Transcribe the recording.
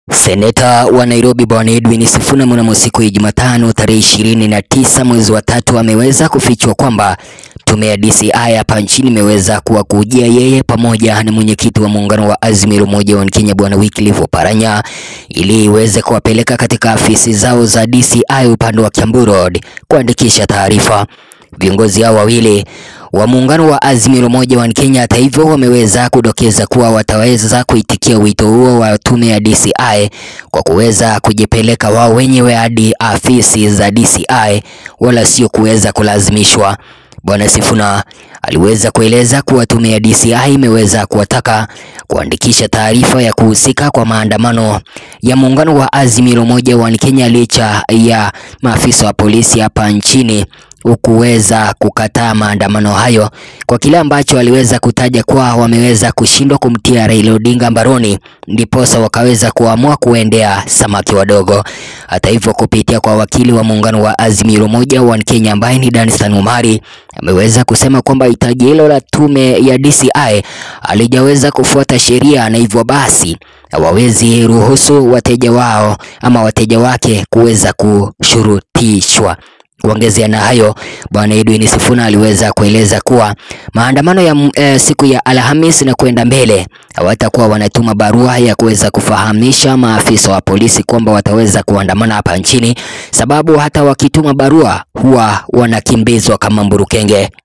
Seneta wa Nairobi Bwana Edwin Sifuna mnamo siku ya Jumatano tarehe ishirini na tisa mwezi wa tatu ameweza kufichua kwamba tume ya DCI hapa nchini imeweza kuwakujia yeye pamoja na mwenyekiti wa muungano wa Azimio Umoja wa Kenya Bwana Wycliffe Oparanya ili iweze kuwapeleka katika afisi zao za DCI upande wa Kiambu Road kuandikisha taarifa. Viongozi hao wawili wa muungano wa Azimio Umoja wa Kenya hata hivyo wameweza kudokeza kuwa wataweza kuitikia wito huo wa tume ya DCI kwa kuweza kujipeleka wao wenyewe hadi afisi za DCI wala sio kuweza kulazimishwa. Bwana Sifuna aliweza kueleza kuwa tume ya DCI imeweza kuwataka kuandikisha taarifa ya kuhusika kwa maandamano ya muungano wa Azimio Umoja wa Kenya licha ya maafisa wa polisi hapa nchini hukuweza kukataa maandamano hayo kwa kile ambacho aliweza kutaja kuwa wameweza kushindwa kumtia Raila Odinga mbaroni, ndiposa wakaweza kuamua kuendea samaki wadogo. Hata hivyo, kupitia kwa wakili wa muungano wa Azimio Umoja wa Kenya ambaye ni Danstan Omari ameweza kusema kwamba hitaji hilo la tume ya DCI alijaweza kufuata sheria na hivyo basi hawawezi ruhusu wateja wao ama wateja wake kuweza kushurutishwa. Kuongezea na hayo, Bwana Edwin Sifuna aliweza kueleza kuwa maandamano ya e, siku ya Alhamis na kwenda mbele hawatakuwa wanatuma barua ya kuweza kufahamisha maafisa wa polisi kwamba wataweza kuandamana hapa nchini, sababu hata wakituma barua huwa wanakimbizwa kama mburukenge.